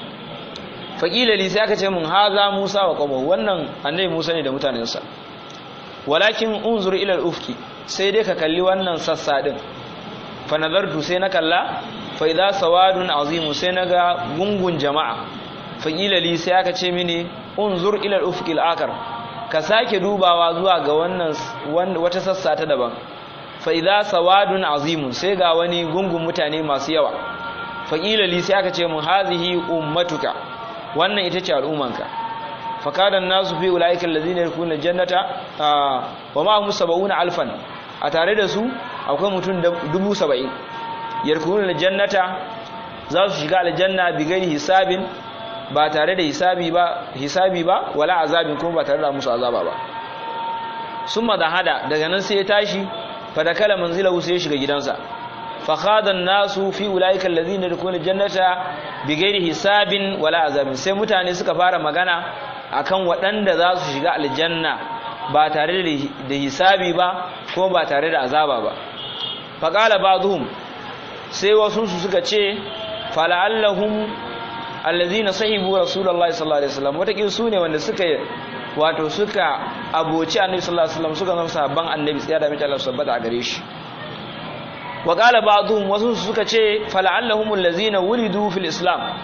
faqila li sai aka ce mun haza musa wa qawmuhu wannan annabi musa ne da mutanensa walakin unzur ila al-ufki sai dai ka kalli wannan sassa din fa nazartu sai na kalla fa idza sawadun azimu sai naga gungun jama'a fa qila li sai aka ce mini unzur ila al-ufqi al-akar ka sake dubawa zuwa ga wannan wata sassa ta daban fa idza sawadun azimun sai ga wani gungun mutane masu yawa fa qila li sai aka ce mun hazihi ummatuka wannan ita ce al'ummanka fa kada nasu fi ulaika allazina yakuna jannata wa ma hum sab'una alfan a tare da su akwai mutum dubu saba'in yarkunun jannata za su shiga aljanna bi gani hisabin ba tare da hisabi ba hisabi ba wala azabin kuma ba tare da musu azaba ba summa da hada daga nan sai ya tashi fa da kala manzilahu sai ya shiga gidansa fa khada nasu fi ulaika allazina yarkunun jannata bi ghairi hisabin wala azabin sai mutane suka fara magana akan waɗanda za su shiga aljanna ba tare da hisabi ba ko ba tare da azaba ba faƙala ba zuhun sai wasu su suka ce fala'allahun allazina sahibu rasulallah sallallahu alaihi wasallam wataƙil su ne wanda suka wato suka aboci annabi sallallahu alaihi wasallam suka zama sabon annabi tsaya da mace Allah sabbata a gare shi wa qala ba'dhum wasu suka ce fala'allahum allazina wulidu fil islam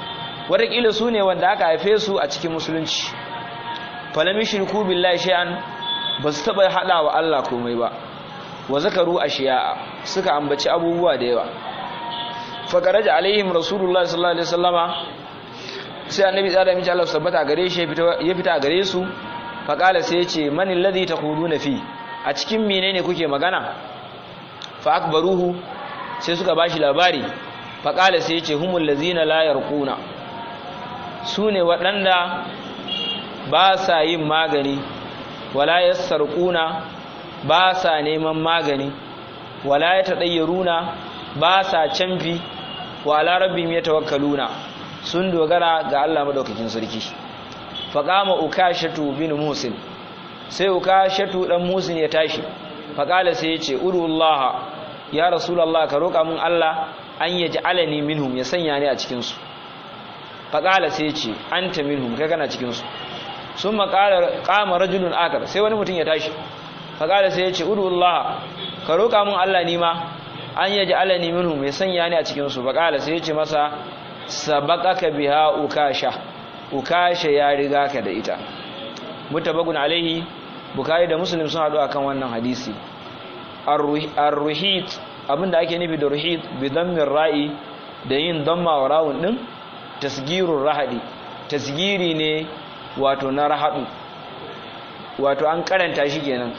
wataƙila su ne wanda aka haife su a cikin musulunci falami shirku billahi shay'an ba su taɓa haɗa wa Allah komai ba wa zakaru a shiya'a suka ambaci abubuwa da yawa faƙaraja alaihim rasulullah sallallahu alaihi wasallama sai annabi tsada miki Allah tabbata gare shi ya fita gare su faƙala sai ya ce mani ladhi taquluna fi a cikin menene kuke magana fa akbaruhu sai suka bashi labari faƙala sai ya ce humul ladzina la yarquna su ne waɗanda ba sa yin magani wala yassarquna ba sa neman magani wala yatadayyaruna ba sa canfi wa ala rabbihim yatawakkaluna sun dogara ga Allah madaukakin sarki faqama ukashatu bin musin sai ukashatu dan musin ya tashi faqala sai yace urullaha ya rasulullah ka roka mun Allah an yaj'alani minhum ya sanya ni a cikin su faqala sai yace anta minhum kai kana cikin su sun maƙala ƙama rajulun akar sai wani mutum ya tashi faƙala sai ya ce udullaha ka roƙa mun Allah nima an yaji alani minhum ya sanya ni a cikinsu faƙala sai ya ce masa sabaqaka biha ukasha ukasha ya riga ka da ita mutabakun alaihi bukari da muslim sun haɗu akan wannan hadisi ar-ruhit abinda ake nufi da ruhit bi dammin ra'i da yin damma wa rawun din tasgirur rahadi tasgiri ne wato na rahadu wato an karanta shi kenan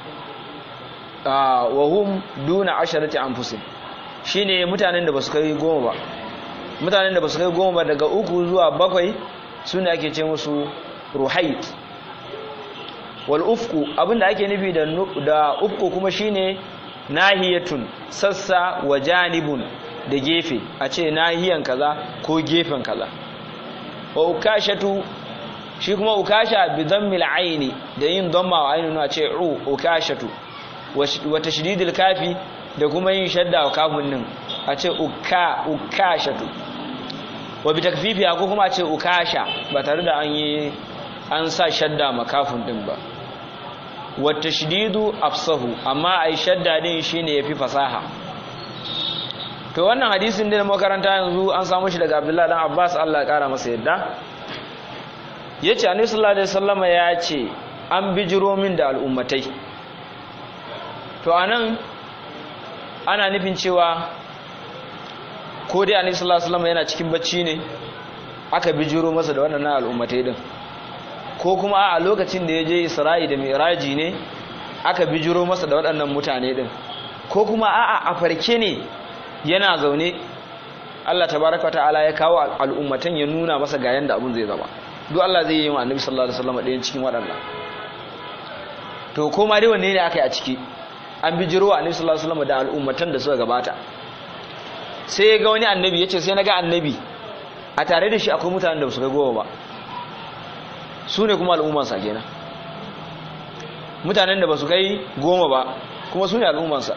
wa hum duna asharati anfusin shine mutanen da basu kai goma ba mutanen da basu kai goma ba daga uku zuwa bakwai sune ake ce musu ruhait wal ufku abinda ake nufi da da ufku kuma shine nahiyatun sassa wa janibun da gefe a ce nahiyan kaza ko gefen kaza wa ukashatu shi kuma ukasha bi dhammil aini da yin dhamma wa ainu na ce u ukashatu wa tashdidil kafi da kuma yin shadda wa kafin nan a ce ukka ukashatu wa bi takfifi ko kuma a ce ukasha ba tare da an yi an sa shadda makafin din ba wa tashdidu afsahu amma ai shadda din shine yafi fasaha to wannan hadisin da makaranta yanzu an samu shi daga Abdullahi dan Abbas Allah ya kara masa yadda yace Annabi sallallahu alaihi wasallama ya ce an bijiro min da al'ummatai to anan ana nufin cewa ko dai Annabi sallallahu alaihi wasallama yana cikin bacci ne aka bijiro masa da wannan al'ummatai din ko kuma a lokacin da ya je Isra'i da Mi'raji ne aka bijiro masa da waɗannan mutane din ko kuma a'a a farke ne yana zaune Allah tabaraka ta'ala ya kawo al'ummatan ya nuna masa ga yanda abun zai zama duk Allah zai yi wa Annabi sallallahu alaihi wasallam ɗayan cikin waɗannan to ko ma dai wanne ne aka yi a ciki an bijiro wa Annabi sallallahu alaihi wasallam da al'ummatan da suka gabata sai ya ga wani annabi yace sai na ga annabi a tare da shi akwai mutanen da su kai goma ba su ne kuma al'ummansa kenan mutanen da ba su kai goma ba kuma su ne al'ummansa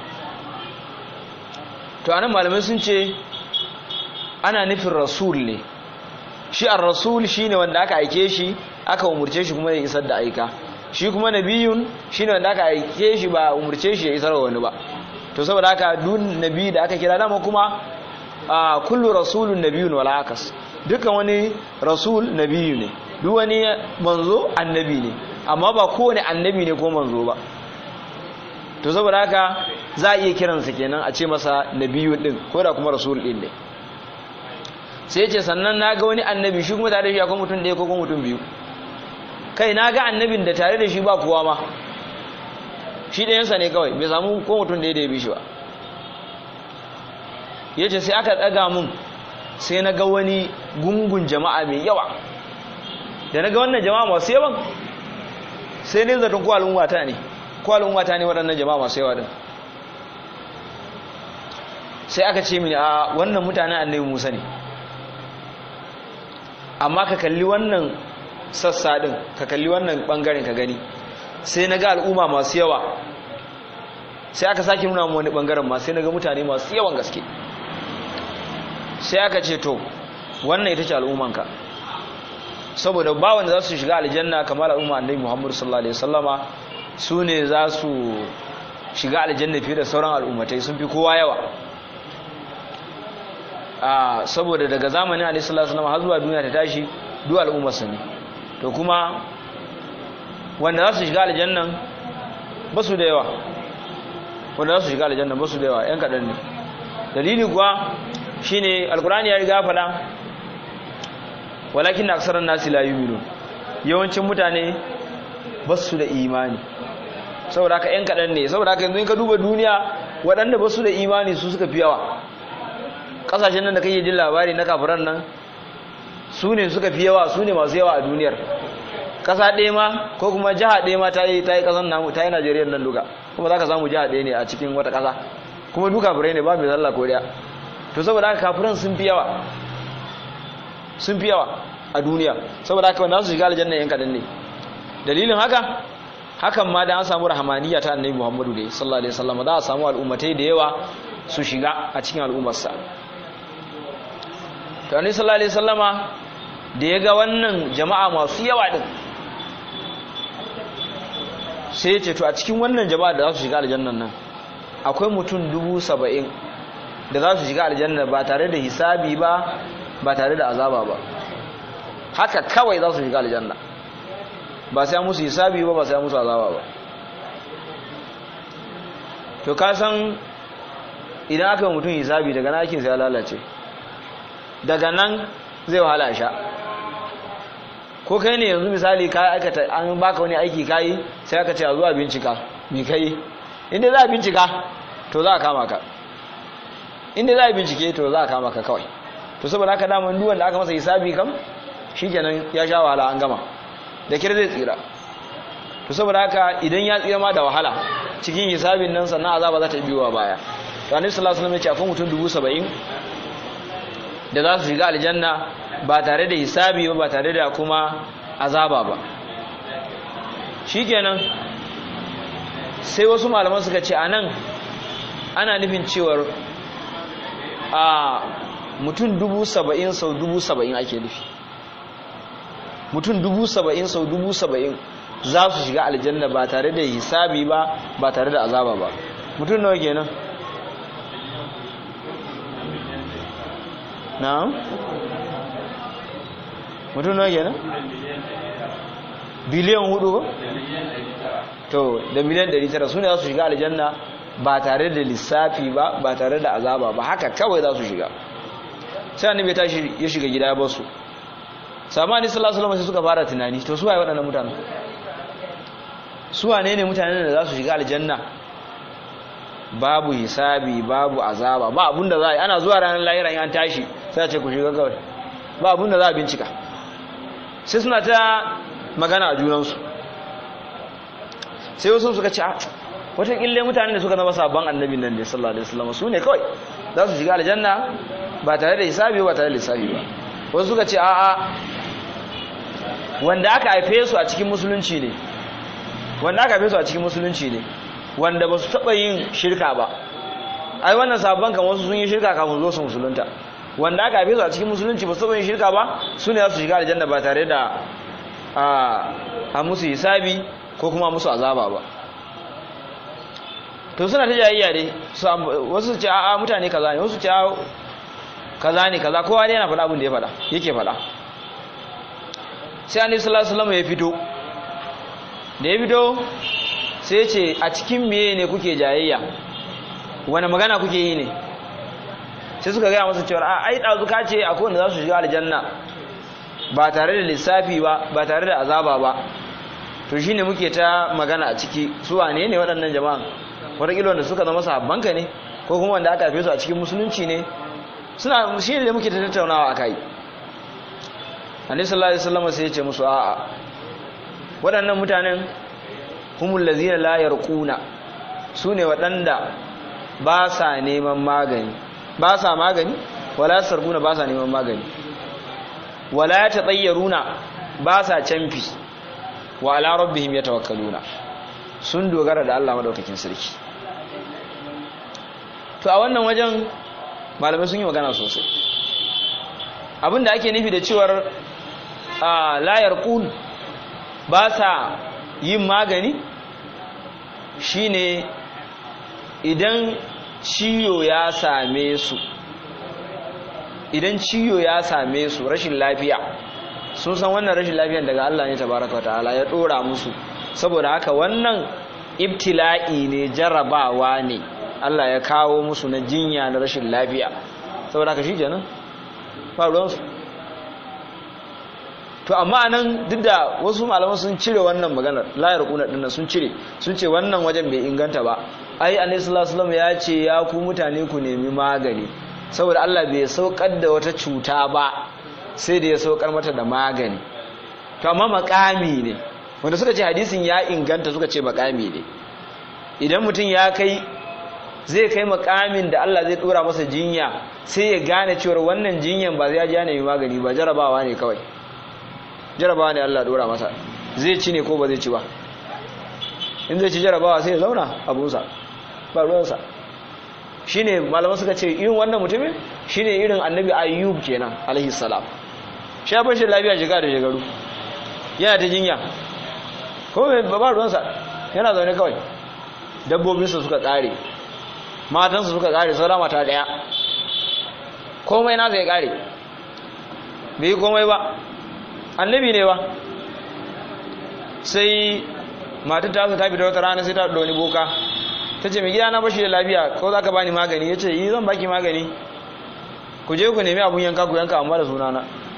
to anan malamai sun ce ana nufin rasul ne shi ar rasul shine wanda aka aike shi aka umurce shi kuma ya isar da aika shi kuma nabiyun shine wanda aka aike shi ba umurce shi ya isar wa wani ba to saboda haka duk nabi da aka kira dama kuma kullu rasulun nabiyun wala akas dukkan wani rasul nabiyu ne duk wani manzo annabi ne amma ba kowane annabi ne ko manzo ba to saboda haka za a iya kiransa kenan a ce masa nabiyun din ko da kuma rasul din ne sai ce sannan na ga wani annabi shi kuma tare da shi akwai mutum ɗaya ko mutum biyu kai na ga annabin da tare da shi ba kowa ma shi ɗayansa ne kawai bai samu ko mutum ɗaya da ya bi shi ba ya ce sai aka ɗaga mun sai na ga wani gungun jama'a mai yawa da na ga wannan jama'a masu yawan sai ne zaton ko al'ummata ne ko al'ummata ne waɗannan jama'a masu yawa din sai aka ce mini a wannan mutanen annabi musa ne amma ka kalli wannan sassa din ka kalli wannan bangaren ka gani sai na ga al'umma masu yawa sai aka sake nuna mu wani bangaren ma sai na ga mutane masu yawan gaske sai aka ce to wannan ita ce al'ummanka saboda ba wanda za su shiga aljanna kamar al'umma annabi Muhammad sallallahu alaihi wasallama su ne za su shiga aljanna fiye da sauran al'ummatai sun fi kowa yawa a saboda daga zamanin alaihi sallallahu alaihi wasallam har zuwa duniya ta tashi duk al'ummar sa ne to kuma wanda za su shiga aljannan ba su da yawa wanda za su shiga aljannan ba su da yawa yan kaɗan ne dalili kuwa shine alkurani ya riga faɗa walakin aksaran nasi la yu'minun yawancin mutane ba su da imani saboda haka yan kaɗan ne saboda haka yanzu in ka duba duniya waɗanda ba su da imani su suka fi yawa ƙasashen nan da kake jin labari na kafiran nan su ne suka fi yawa su ne masu yawa a duniyar ƙasa ɗaya ma ko kuma jiha ɗaya ma ta yi ta yi ƙasan namu ta yi najeriya nan duka kuma za ka samu jiha ɗaya ne a cikin wata ƙasa kuma duka kafirai ne ba mai zalla ko ɗaya to saboda haka kafiran sun fi yawa sun fi yawa a duniya saboda haka wanda su shiga aljanna yan kaɗan ne dalilin haka hakan ma da an samu rahamaniya ta annabi muhammadu da sallallahu alaihi wasallam za a samu al'ummatai da yawa su shiga a cikin al'ummarsa to annabi sallallahu alaihi wasallama da ya ga wannan jama'a masu yawa din sai ya ce to a cikin wannan jama'a da za su shiga aljannan nan akwai mutum dubu saba'in da za su shiga aljanna ba tare da hisabi ba ba tare da azaba ba haka kawai za su shiga aljanna ba sai musu hisabi ba ba sai musu azaba ba to ka san idan aka mutum hisabi daga nan aikinsa ya lalace daga nan zai wahala sha ko kai ne yanzu misali ka aikata an baka wani aiki kayi sai aka ce a zuwa bincika me kai inda za a bincika to za a kama ka inda za a bincike to za a kama ka kawai to saboda haka daman duwan da aka masa hisabi kam shikenan ya sha wahala an gama da kira zai tsira to saboda haka idan ya tsira ma da wahala cikin hisabin nan sannan azaba za ta biyowa baya to annabi sallallahu alaihi wasallam ya ce akwai mutum dubu saba'in da za su shiga aljanna ba tare da hisabi ba ba tare da kuma azaba ba shikenan sai wasu malaman suka ce anan ana nufin cewar a mutum dubu saba'in sau dubu saba'in ake nufi mutum dubu saba'in sau dubu saba'in za su shiga aljanna ba tare da hisabi ba ba tare da azaba ba mutum nawa kenan na'am mutum nawa kenan biliyan hudu ba to da miliyan 900 su ne za su shiga aljanna ba tare da lissafi ba ba tare da azaba ba haka kawai za su shiga sai annabi ya tashi ya shiga gida ya basu samani sallallahu alaihi wasallam sai suka fara tunani to su waye waɗannan mutane su wane ne mutanen da za su shiga aljanna babu hisabi babu azaba ba abunda za a yi ana zuwa ranar lahira in an tashi sai a ce ku shiga kawai ba abunda za a bincika sai suna ta magana a junansu sai wasu suka ce wataƙille mutanen da suka zama sabon annabin nan da sallallahu alaihi wasallam su ne kawai za su shiga aljanna ba tare da hisabi ba tare da lissafi ba wasu suka ce a'a wanda aka haife su a cikin musulunci ne wanda aka haife su a cikin musulunci ne wanda ba su taɓa yin shirka ba ai wannan sabon kan wasu sun yi shirka kafin zo su musulunta wanda aka haife su a cikin musulunci ba su taɓa yin shirka ba su ne za su shiga aljanna ba tare da a musu hisabi ko kuma musu azaba ba to suna ta jayayya dai wasu su ce a'a mutane kaza ne wasu ce kaza ne kaza kowa ne yana faɗa abin da ya faɗa yake faɗa sai annabi sallallahu alaihi wasallam ya fito da ya fito sai ya ce a cikin meye ne kuke jayayya wani magana kuke yi ne sai suka gaya masa cewa a ai ɗazu ka ce akwai wanda za su shiga aljanna ba tare da lissafi ba ba tare da azaba ba to shine muke ta magana a ciki su wane ne waɗannan jama'an wataƙila wanda suka zama sahabbanka ne ko kuma wanda aka haife su a cikin musulunci ne suna shi ne da muke ta tattaunawa a kai annabi sallallahu alaihi wasallam sai ya ce musu a'a waɗannan mutanen humul ladzina la yarquna sune waɗanda ba sa neman magani ba sa magani wala sarquna ba sa neman magani wala tatayyaruna ba sa canfi wa ala rabbihim yatawakkaluna sun dogara da Allah madaukakin sarki to a wannan wajen malamai sun yi magana sosai abinda ake nufi da cewar layar kun ba sa yin magani shine idan ciwo ya same su idan ciyo ya same su rashin lafiya sun san wannan rashin lafiyan daga Allah ne tabaraka ta'ala ya dora musu saboda haka wannan ibtila'i ne jarabawa ne Allah ya kawo musu na jinya na rashin lafiya saboda haka shi kenan ba ruwansu to amma nan duk da wasu malaman sun cire wannan maganar layar kuna dinnan sun cire sun ce wannan wajen bai inganta ba ai annabi sallallahu alaihi wasallam ya ce ya ku mutane ku nemi magani saboda Allah bai saukar da wata cuta ba sai da ya saukar mata da magani to amma makami ne wanda suka ce hadisin ya inganta suka ce makami ne idan mutum ya kai zai kai makamin da Allah zai dora masa jinya sai ya gane cewa wannan jinyan ba zai ya nemi magani ba jarabawa ne kawai jarabawa ne Allah dora masa zai ci ne ko ba zai ci ba in zai ci jarabawa sai ya zauna abunsa ba ruwansa shi ne malaman suka ce irin wannan mutumin shi ne irin annabi ayyub kenan alaihi salam shi ya bashi lafiya shiga da shigaru yana ta jinya ko mai ba ruwansa yana zaune kawai dabbobinsa suka kare matansa suka kare saura mata daya komai nasa ya kare bai yi komai ba annabi ne ba sai matar ta ta fita wata rana sai ta ɗoni boka ta ce mai gida na bashi da lafiya ko za ka bani magani ya ce yi zan baki magani ku je ku nemi abun yanka ku yanka amma da sunana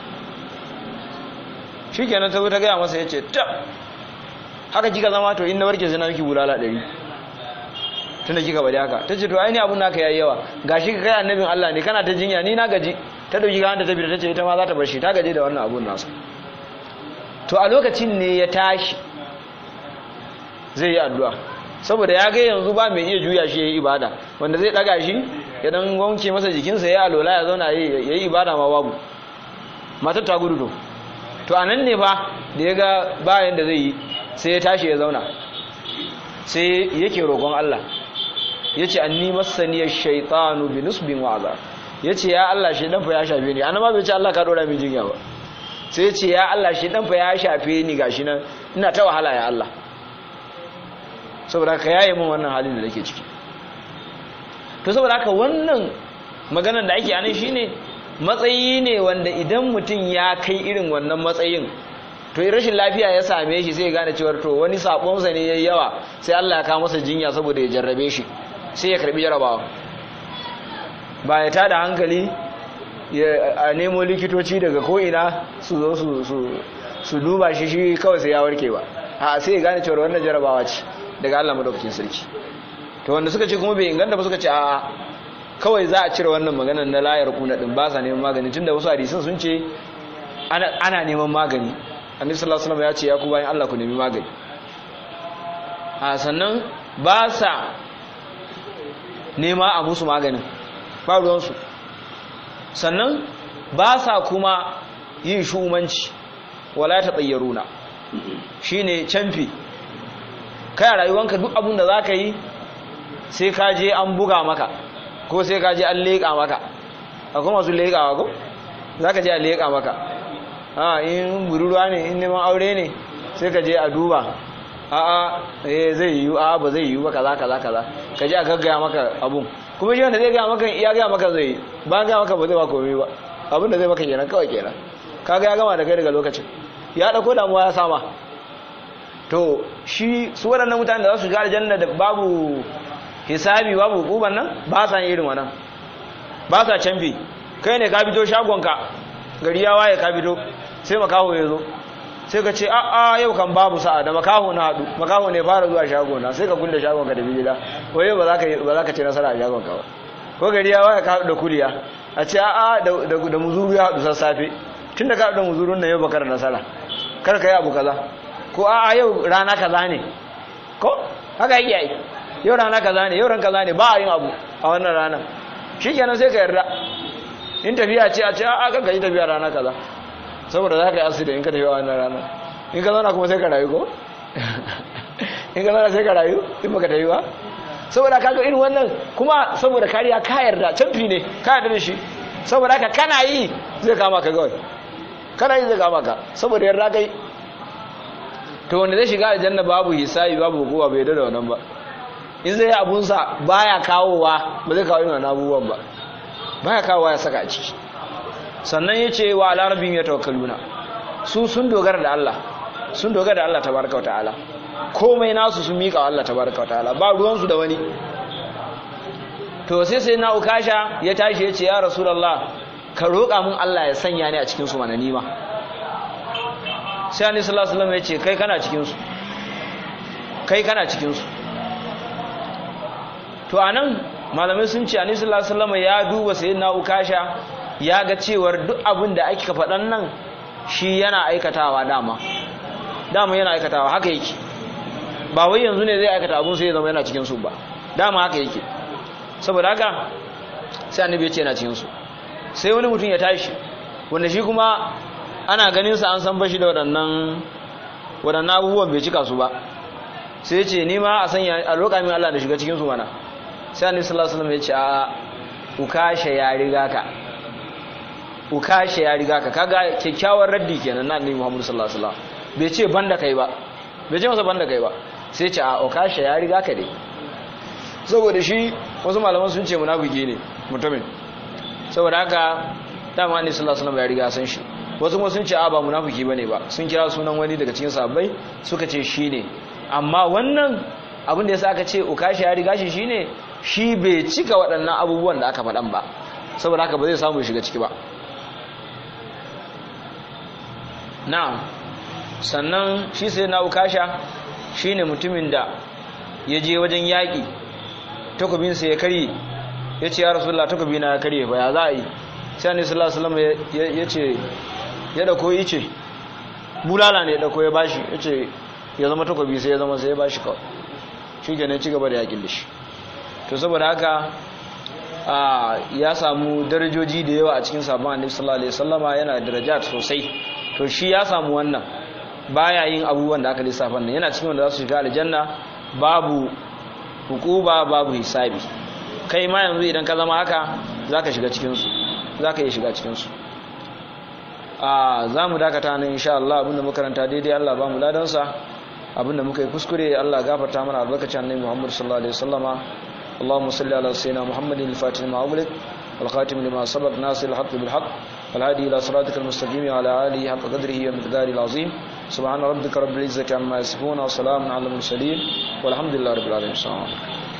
shi kenan ta zo ta gaya masa ya ce ta haka kika zama to in na warke sai na miki bulala ɗari tunda kika bari haka ta ce to aini abun naka yayi yawa gashi ka kai annabin Allah ne kana ta jinya ni na gaji ta dauki ga ta fita ta ce ita ma za ta bar shi ta gaji da wannan abun nasa to a lokacin ne ya tashi zai yi addu'a saboda ya ga yanzu ba mai iya juya shi ya yi ibada wanda zai daga shi ya dan wanke masa jikinsa ya alola ya zauna ya yi ibada ma babu matar ta gudu to to a nan ne fa da ya ga bayan da zai yi sai ya tashi ya zauna sai yake roƙon Allah ya ce an ni masaniyar shaitanu bi nusbin wa'aza ya ce ya Allah shi dan fa ya shafe ni ana ma bai ce Allah ka dora min jinya ba sai ya ce ya Allah shi dan fa ya shafe ni gashi nan ina ta wahala ya Allah saboda ka yaye min wannan halin da nake ciki to saboda haka wannan maganar da ake anan shine matsayi ne wanda idan mutum ya kai irin wannan matsayin to rashin lafiya ya same shi sai ya gane cewa to wani sabonsa ne yayi yawa sai Allah ya kawo masa jinya saboda ya jarrabe shi sai ya karbi jarabawa ba ya tada hankali a nemo likitoci daga ko'ina su zo su duba shi shi kawai sai ya warke ba a sai ya gane cewa wannan jarabawa ce daga Allah madaukakin sarki to wanda suka ce kuma bai inganta ba suka ce a'a kawai za a cire wannan maganar na layar kuna din ba sa neman magani tunda wasu hadisan sun ce ana neman magani annabi sallallahu alaihi wasallam ya ce ya ku bayan Allah ku nemi magani a sannan ba sa nema a musu maganin ba ruwansu sannan ba sa kuma yin shumanci wala ta tsayyaruna shine canfi kai rayuwanka duk abin da za ka yi sai ka je an buga maka ko sai ka je an leƙa maka akwai masu leƙawa ko za ka je a leƙa maka a in budurwa ne in neman aure ne sai ka je a duba a'a eh zai yiwu a ba zai yiwu ba kaza kaza kaza ka je a gaggaya maka abun kuma shi wanda zai gaya maka ya gaya maka zai ba gaya maka ba zai ba komai ba abin da zai maka kenan kawai kenan kaga ya gama da kai daga lokacin ya dauko damuwa ya sama to shi su waɗannan mutane da za su ga aljanna da babu hisabi babu hukuman nan ba sa yin irin wannan ba sa canfi kai ne ka fito shagonka gari ya waye ka fito sai makaho ya zo sai ka ce a'a yau kan babu sa'a da makaho na haɗu makaho ne fara zuwa shagona sai ka kulle shagonka da bijila waye ba za ka ba za ka ce nasara a shagonka ba ko gari ya waye ka haɗu da kuliya a ce a'a da muzuru ya haɗu sassafe tun da ka haɗu da muzurun nan yau bakar nasara kar ka yi abu kaza ko a'a yau rana kaza ne ko haka yake yi yau rana kaza ne yau ran kaza ne ba a yin abu a wannan rana shikenan sai ka yarda in tafiya ce a ce a kan ka yi tafiya rana kaza saboda za ka yi asiri in ka tafiya wannan rana in ka zauna kuma sai ka rayu ko in ka zauna sai ka rayu in baka tafi ba saboda kaga irin wannan kuma saboda kariya ka yarda canfi ne ka yarda da shi saboda haka kana yi zai kama ka gawai kana yi zai kama ka saboda yarda kai to wanda zai shiga aljanna babu hisabi babu hukuma bai yarda da wannan ba in zai yi abunsa baya kawowa ba zai kawo yin abubuwan ba baya kawowa ya saka a ciki sannan yace wa ala rabbihim yatawakkaluna su sun dogara da Allah sun dogara da Allah tabaraka ta'ala komai nasu sun mika wa Allah tabaraka ta'ala ba ruwan su da wani to sai sai na ukasha ya tashi yace ya rasulullah ka roƙa mun Allah ya sanya ni a cikin su mana nima sai annabi sallallahu alaihi wasallam yace kai kana cikin su kai kana cikin su to anan malamai sun ce annabi sallallahu alaihi wasallam ya duba sayyidina ukasha ya ga cewar duk abin da ake faɗan nan shi yana aikatawa dama dama yana aikatawa haka yake ba wai yanzu ne zai aikata abun sai ya zama yana cikin su ba dama haka yake saboda haka sai annabi ya ce yana cikin su sai wani mutum ya tashi wanda shi kuma ana ganin sa an san bashi da waɗannan waɗannan abubuwan bai cika su ba sai ya ce ni ma a sanya a roƙa min Allah da shiga cikin su mana sai annabi sallallahu alaihi wasallam ya ce a ukasha ya riga ka ukasha ya riga ka kaga kyakkyawar raddi kenan na annabi Muhammad sallallahu alaihi wasallam bai ce banda kai ba bai ce masa banda kai ba sai ce a ukasha ya riga ka dai saboda shi wasu malaman sun ce munafiki ne mutumin saboda haka dama annabi sallallahu alaihi wasallam ya riga san shi wasu kuma sun ce a ba munafiki bane ba sun kira sunan wani daga cikin sahabbai suka ce shi ne amma wannan abin da yasa aka ce ukasha ya riga shi shine shi bai cika waɗannan abubuwan da aka faɗan ba saboda haka ba zai samu shiga ciki ba na'am sannan shi sai na ukasha shine mutumin da ya je wajen yaƙi takobinsa ya karye ya ce ya rasulullah takobina ya karye ba ya za a yi sai annabi sallallahu alaihi wasallam ya ce ya dauko ice bulala ne ya dauko ya bashi ya ce ya zama takobi sai ya zama sai ya bashi kawai shi ke ci gaba da yaƙin da shi to saboda haka ya samu darajoji da yawa a cikin sabon annabi sallallahu alaihi wasallama yana darajat sosai to shi ya samu wannan baya yin abubuwan da aka lissafa nan yana cikin wanda za su shiga aljanna babu hukuba babu hisabi kai ma yanzu idan ka zama haka zaka shiga cikin su zaka iya shiga cikin su a zamu dakata nan insha Allah abinda muka karanta daidai Allah ba mu ladan sa abinda muka yi kuskure Allah gafarta mana albarkacin annabi Muhammad sallallahu alaihi wasallama اللهم صل على سيدنا محمد الفاتح لما أغلق والخاتم لما سبق ناصر الحق بالحق والهادي إلى صراطك المستقيم وعلى آله حق قدره ومقداره العظيم سبحان ربك رب العزة عما يصفون وسلام على المرسلين والحمد لله رب العالمين